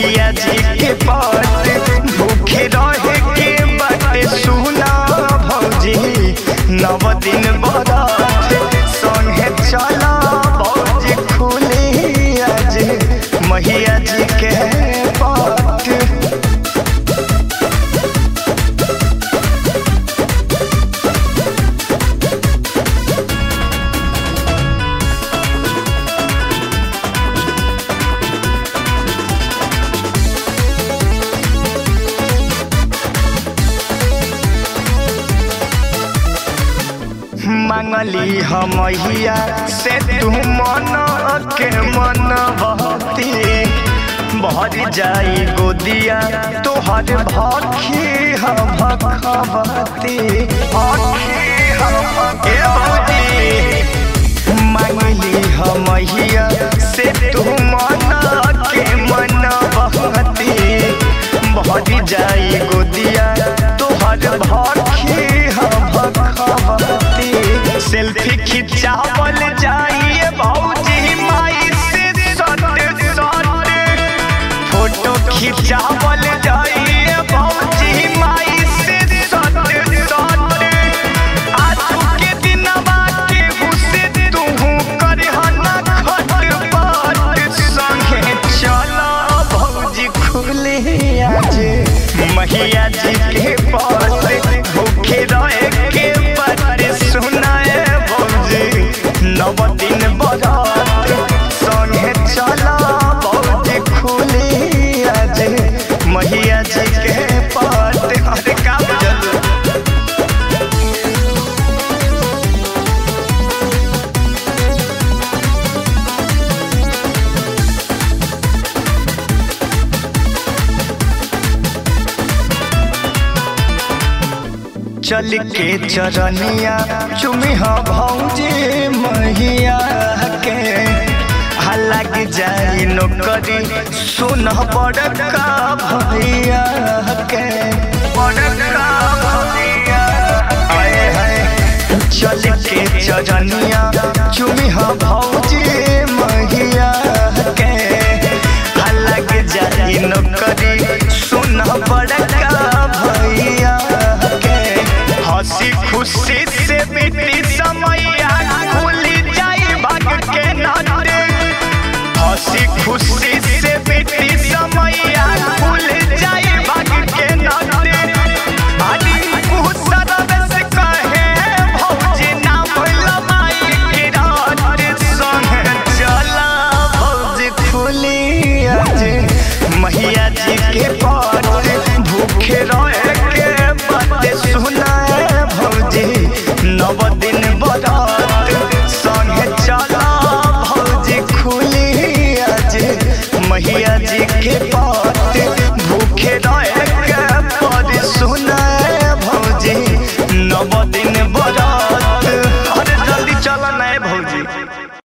मैया जी के पट भूखे रहे के बाटे सुना भौजी नव दिन बरत संगे चला भौजी खुली आज मैया जी के पट मांगली हमहिया से तू मन के मन बहती भर जाई गोदिया तोहर भखी हम भखबती मांगली हमहिया से तू मन के मन बहती भर जाई गोदिया तोहर भखी हम भखबती सेल्फी खिंचावल जाइए भौजी माई से सट सट फोटो खिंचावल जाइए भौजी माई से सट सट आज के दिनवा के हुसे तू करहना खटपट संगे चला भौजी खुले आज मैया जी के पास भूखे रहे के बात सुनाए भौजी नव दिन बरात संगे चला भौजी खुली आज मैया जी के पास अरे का बुझल चल के चरनिया चुमी भौजी मैया के लग जाई नौकरी सुन बड़का भैया के बड़का भैया आए हाय चल के चरनिया चुमी भौजी मैया के लग जाई नौकरी सुन बड़का भैया के हंसी खुशी से बीती समैया खुली जाई भाग के नाटे हंसी खुशी